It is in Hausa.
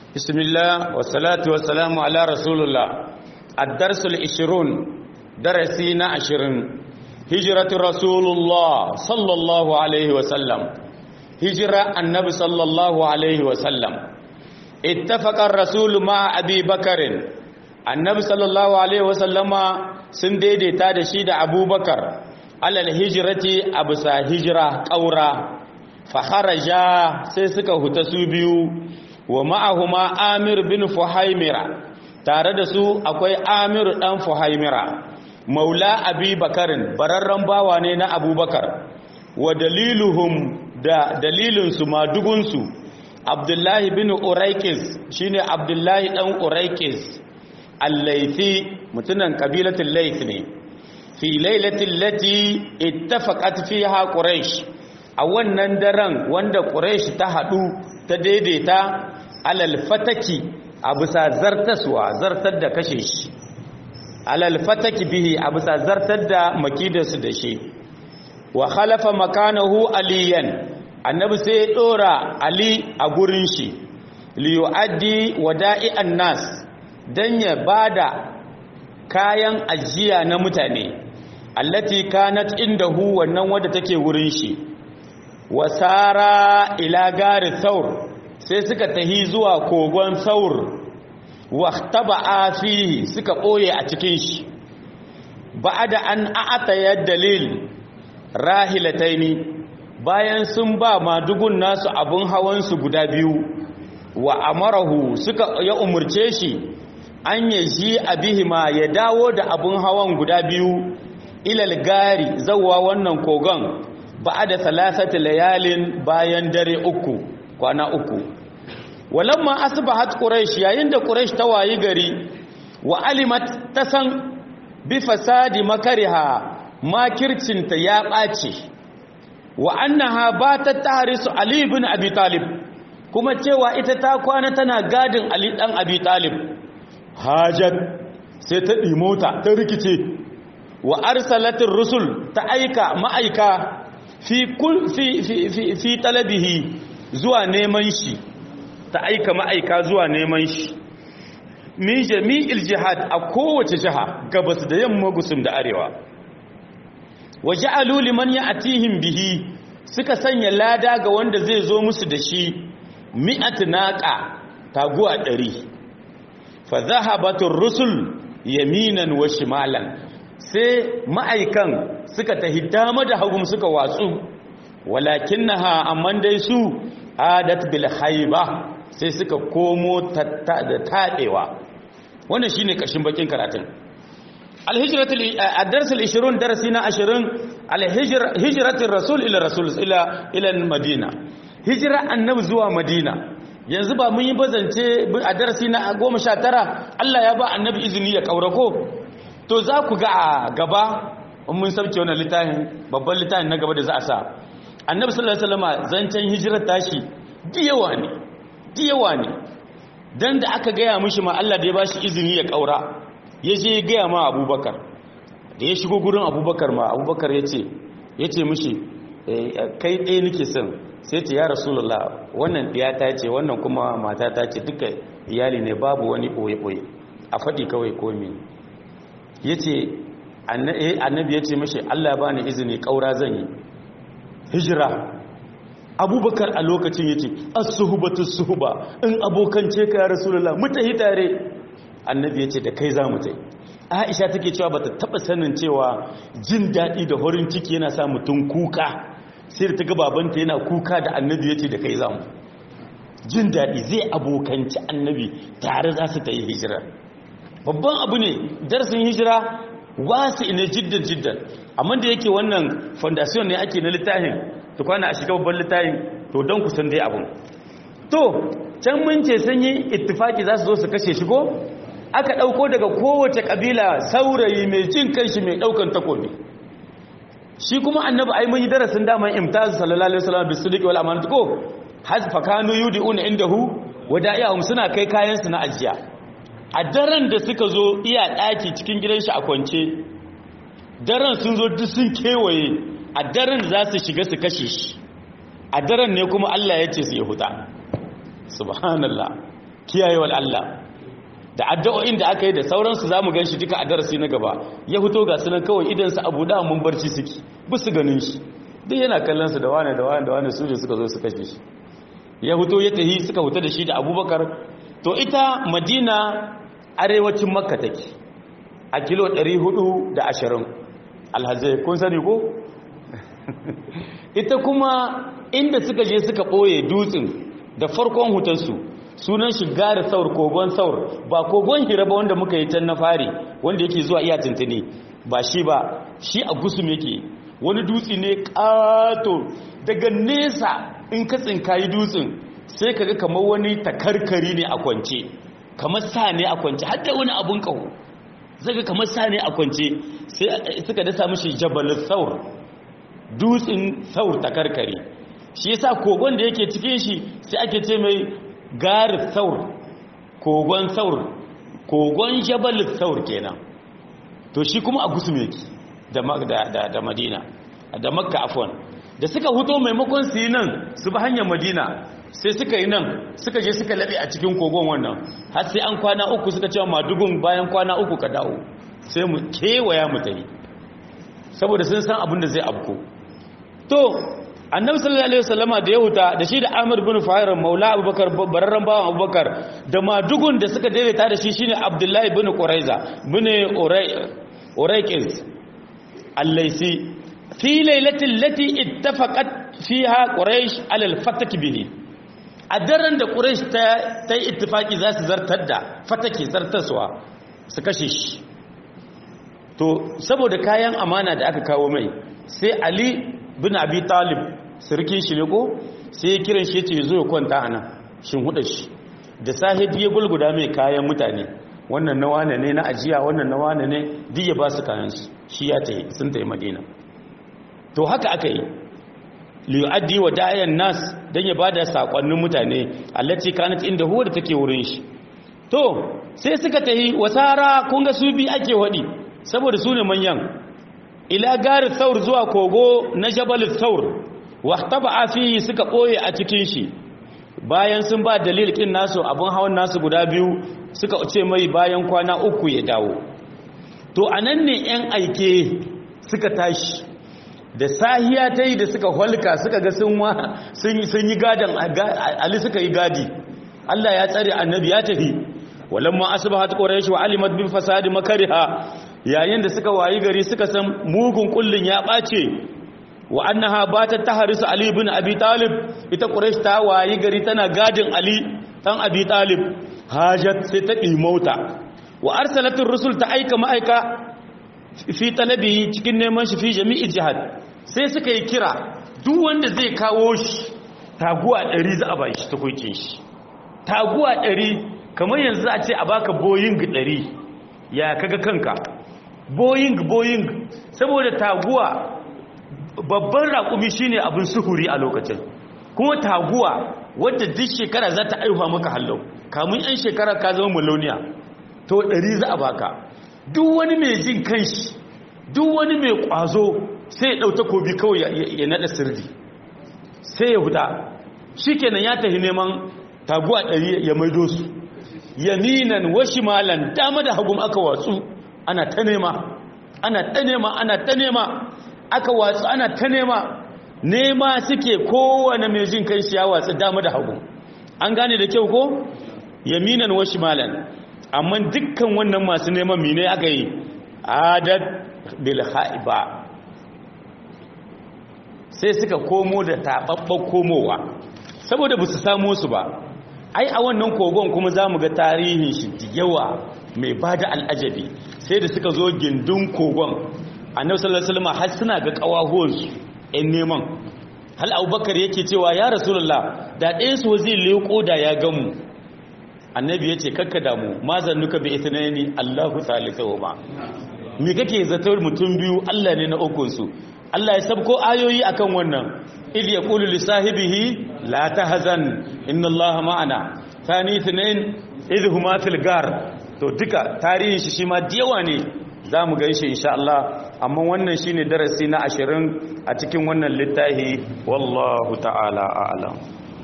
بسم الله والصلاة والسلام على رسول الله الدرس العشرون درسينا عشرين هجرة رسول الله صلى الله عليه وسلم هجرة النبي صلى الله عليه وسلم اتفق الرسول مع أبي بكر النبي صلى الله عليه وسلم سنديدي تاد شيد أبو بكر على الهجرة أبسا هجرة قورا فخرجا سيسك هتسوبيو wa ma'ahuma amir bin fuhaimira tare da su akwai amir dan fuhaimira maula abi bakarin bararren bawa ne na abubakar wa daliluhum da dalilinsu madugunsu abdullahi bin uraikis shine abdullahi dan uraikis allaifi mutunan kabilatul laif ne fi lailatul lati ittafaqat fiha quraish a wannan daren wanda quraish ta hadu ta daidaita alal fataki a bisa zartaswa zartar da kashe shi alal fataki bihi a bisa zartar da makidarsu da shi wa khalafa makanahu aliyan annabi sai ya dora ali a gurin shi li yu'addi wada'i'an nas dan ya bada kayan ajiya na mutane allati kanat indahu wannan wanda take wurin shi wasara ila gari saur sai suka tahi zuwa kogon saur waktaba fihi suka ɓoye a cikin shi ba'ada an a'ata ya dalil rahilataini bayan sun ba madugun nasu abun hawansu guda biyu wa amarahu suka ya umurce shi an ya ji abihima ya dawo da abun hawan guda biyu ilal gari zawwa wannan kogon ba'ada salasati layalin bayan dare uku kwana uku walamma asbahat quraish yayin da quraish ta wayi gari wa alimat tasan bi fasadi makariha makircinta ya ɓace wa annaha batat tahrisu ali ibn abi talib kuma cewa ita ta kwana tana gadin ali dan abi talib hajat sai ta dimota ta rikice wa arsalatir rusul ta aika ma'aika fi kul fi fi fi, fi talabihi zuwa neman shi ta aika ma'aika zuwa neman shi min jami'il jihad a kowace jiha gabas da yamma gusum da arewa wa ja'alu liman ya'tihim bihi suka sanya lada ga wanda zai zo musu da shi mi'at naqa taguwa 100 fa zahabatur rusul yaminan wa shimalan sai ma'aikan suka tahi dama da hagum suka watsu walakinnaha amman dai su adat bil haiba sai suka komo da taɗewa wannan shine kashin bakin karatun alhijratul ad-dars al-20 darasi na 20 alhijratul rasul ila rasul ila ila madina hijra annabi zuwa madina yanzu ba mun yi bazance a darasi na 19 Allah ya ba annabi izini ya kaurako to za ku ga a gaba mun sauke wannan littafin babban littafin na gaba da za a sa annabi sallallahu alaihi wasallam zancen hijirar tashi diyawa ne diyawa ne dan da aka gaya mishi ma Allah da ya bashi izini ya kaura ya je ya gaya ma Abubakar da ya shigo gurin Abubakar ma Abubakar yace yace mishi kai ɗaya nake son sai ce ya Rasulullah wannan ɗiya ta ce wannan kuma mata ta ce duka iyali ne babu wani boye boye a faɗi kawai komi yace annabi yace mishi Allah ba ni izini kaura zan yi hijira abubakar a lokacin ya ce as-suhbatu suhba in abokance ka ya rasulullah mutahi tare annabi ya ce da kai za mu tai aisha take cewa bata taba sanin cewa jin daɗi da horin ciki yana sa mutum kuka sai da ta ga babanta yana kuka da annabi ya ce da kai za mu jin daɗi zai abokanci annabi tare za su ta yi hijira babban abu ne darasin hijira wasu ina jiddan jiddan amma da yake wannan foundation ne ake na littafin to kwana a shiga babban littafin to don kusan dai abun to can mun ce sun yi ittifaki za su zo su kashe shigo aka ɗauko daga kowace ƙabila saurayi mai jin kanshi mai ɗaukan takobi shi kuma annabi ai mun yi darasin daman imtazu sallallahu alaihi wasallam bisudiqi wal amanatu ko hasfa kanu yudiuna indahu wada'ihum suna kai kayan su na ajiya a daren da suka zo iya ɗaki cikin gidan shi a kwance daren sun zo duk sun kewaye a daren za su shiga su kashe shi a daren ne kuma Allah ya ce su ya huta subhanallah kiyayewar Allah da addu'o'in da aka yi da sauransu za mu gan shi duka a darasi na gaba ya fito ga sunan kawai idansa abu da mun barci suke bisu ganin shi duk yana kallon su da wane da wane da wane su suka zo su kashe shi ya fito ya tahi suka fita da shi da abubakar to ita madina arewacin makka take a kilo 420 alhazai kun sani ko ita kuma inda suka je suka ɓoye dutsen da farkon hutansu sunan shi gari saur kogon saur ba kogon hira ba wanda muka yi can na fari wanda yake zuwa iya tuntuni ba shi ba shi a gusum yake wani dutse ne ƙato daga nesa in ka tsinkayi dutsen sai kaga kamar wani takarkari ne a kwance kamar sa ne a kwance har da wani abun kawo zaga kamar sa ne a kwance sai suka dasa mishi jabal saur dutsen saur takarkari shi yasa kogon da yake cikin shi sai ake ce mai gar saur kogon saur kogon jabal saur kenan to shi kuma a gusum yake da da da madina da makka afwan da suka huto maimakon su yi nan su bi hanyar madina sai suka yi nan suka je suka laɓe a cikin kogon wannan har sai an kwana uku suka cewa madugun bayan kwana uku ka dawo sai mu kewaya mu tafi saboda sun san abin da zai abko to annabi sallallahu alaihi wasallama da ya huta da shi da Amr bin Fahir Maula Abubakar bararran bawan Abubakar da madugun da suka daidaita da shi shine Abdullahi bin Quraiza bin Urayqis Al-Laysi fi lailatin lati ittafaqat fiha Quraysh ala al-fatak bihi a daren da Quraysh ta ta yi ittifaki za su zartar da fatake zartaswa su kashe shi to saboda kayan amana da aka kawo mai sai Ali bin Abi Talib sirkin shi ne ko sai ya kiran shi ya ce zo ya kwanta anan shin huda shi da sahidi ya gulguda mai kayan mutane wannan na wane ne na ajiya wannan na wane ne duk ya ba su kayan su shi ya tayi sun tayi Madina to haka aka yi liyu'addi wa dayan nas dan ya bada sakonnin mutane allati kanat inda huwa da take wurin shi to sai suka tahi wasara kun ga su bi ake wadi saboda su ne manyan ila gari thaur zuwa kogo na jabal thaur wahtaba fihi suka boye a cikin shi bayan sun ba dalil kin nasu abun hawan nasu guda biyu suka ce mai bayan kwana uku ya dawo to anan ne yan aike suka tashi da sahiya ta yi da suka holka suka ga sun yi gadon ali suka yi gadi Allah ya tsare annabi ya tafi walamma asbahat quraish wa alimat bil fasadi makariha yayin da suka wayi gari suka san mugun kullun ya bace wa annaha batat tahrisu ali ibn abi talib ita quraish ta wayi gari tana gadin ali dan abi talib hajat sai ta mauta wa arsalatur rusul ta aika ma'aika fi talabi cikin neman shi fi jami'i jihad sai suka yi kira duk wanda zai kawo shi taguwa ɗari za a ba shi takwaikin shi taguwa ɗari kamar yanzu a ce a baka boying ɗari ya kaga kanka boying boying saboda taguwa babban raƙumi shine abin suhuri a lokacin kuma taguwa wadda duk shekara za ta aihuwa maka hallau kamun 'yan shekara ka zama maloniya to ɗari za a baka duk wani mai jin kanshi duk wani mai ƙwazo sai ya ɗau takobi kawai ya naɗa sirri sai ya huta shi kenan ya tafi neman taguwa ɗari ya maido su yaminan washi malan dama da hagun aka watsu ana ta nema ana ta nema ana ta nema aka watsu ana ta nema nema suke kowane mai jin kai shi ya watsu dama da hagun an gane da kyau ko yaminan washi malan amma dukkan wannan masu neman mine aka yi adad bil haiba sai suka komo da taɓaɓɓen komowa saboda ba su samu su ba ai a wannan kogon kuma za mu ga tarihin shi da yawa mai ba da al'ajabi sai da suka zo gindin kogon annabi sallallahu alaihi wasallam har suna ga kawahuwansu ɗan neman hal abubakar yake cewa ya rasulullah da ɗayan su zai leƙo da ya gamu annabi ya ce kakka damu ma zannuka bi ithnani allahu thalithuhuma ba me kake zatar mutum biyu Allah ne na ukunsu Allah ya sabko ayoyi akan wannan idh yaqulu li sahibihi la tahzan inna Allaha ma'ana thani ithnain idh huma fil gar to duka tarihin shi shima diyawa ne zamu gaishe insha Allah amma wannan shine darasi na 20 a cikin wannan littafi wallahu ta'ala a'lam